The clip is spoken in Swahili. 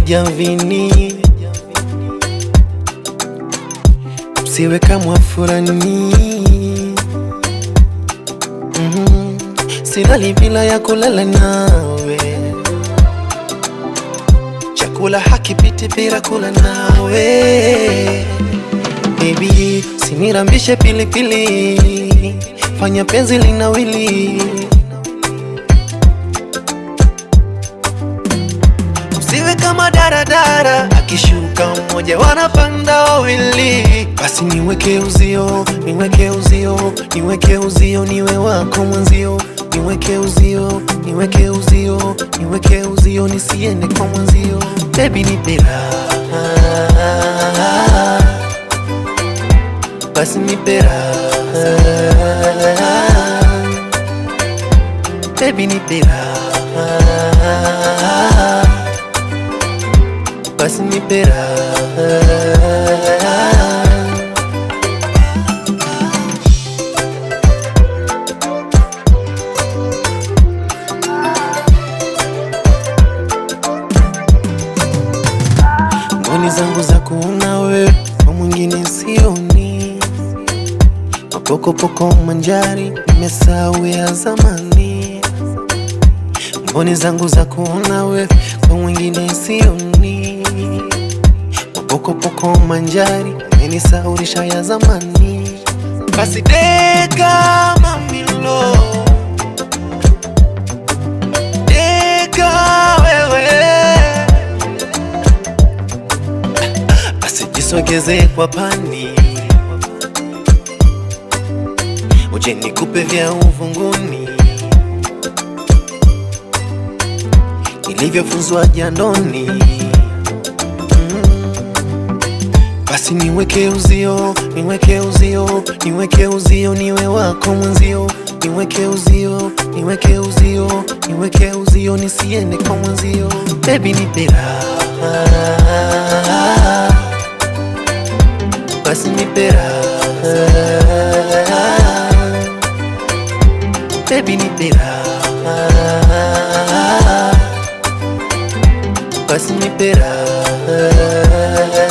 jamvini, msiwe kama furani. Mhm. Silali bila ya kulala nawe, chakula hakipiti bila kula nawe. Baby, sinirambishe pilipili, fanya penzi linawili Usiwe kama daradara, akishuka mmoja wanapanda wawili. Basi niweke uzio, niweke uzio, niweke uzio, niwe wako mwenzio. Niweke uzio, niweke uzio, niweke uzio, nisiende kwa mwenzio. Baby nipe raha, basi nipe raha, baby nipe raha basi nipe raha. Mboni zangu za kuona we kwa mwingine sioni, mapokopoko manjari nimesahau ya zamani. Mboni zangu za kuona we kwa mwingine sioni, mapokopoko manjari imenisaurisha ya zamani. Basi deka mamilo, deka wewe, basi jisogeze kwa pani, uje nikupe vya uvunguni nilivyofunzwa jandoni. Mm. Basi niweke uzio, niweke uzio, niweke uzio, niwe wako mwenzio. Niweke uzio, niweke uzio, niweke uzio, nisiende kwa mwenzio. Baby nipe raha, basi nipe raha, baby nipe raha basi nipe raha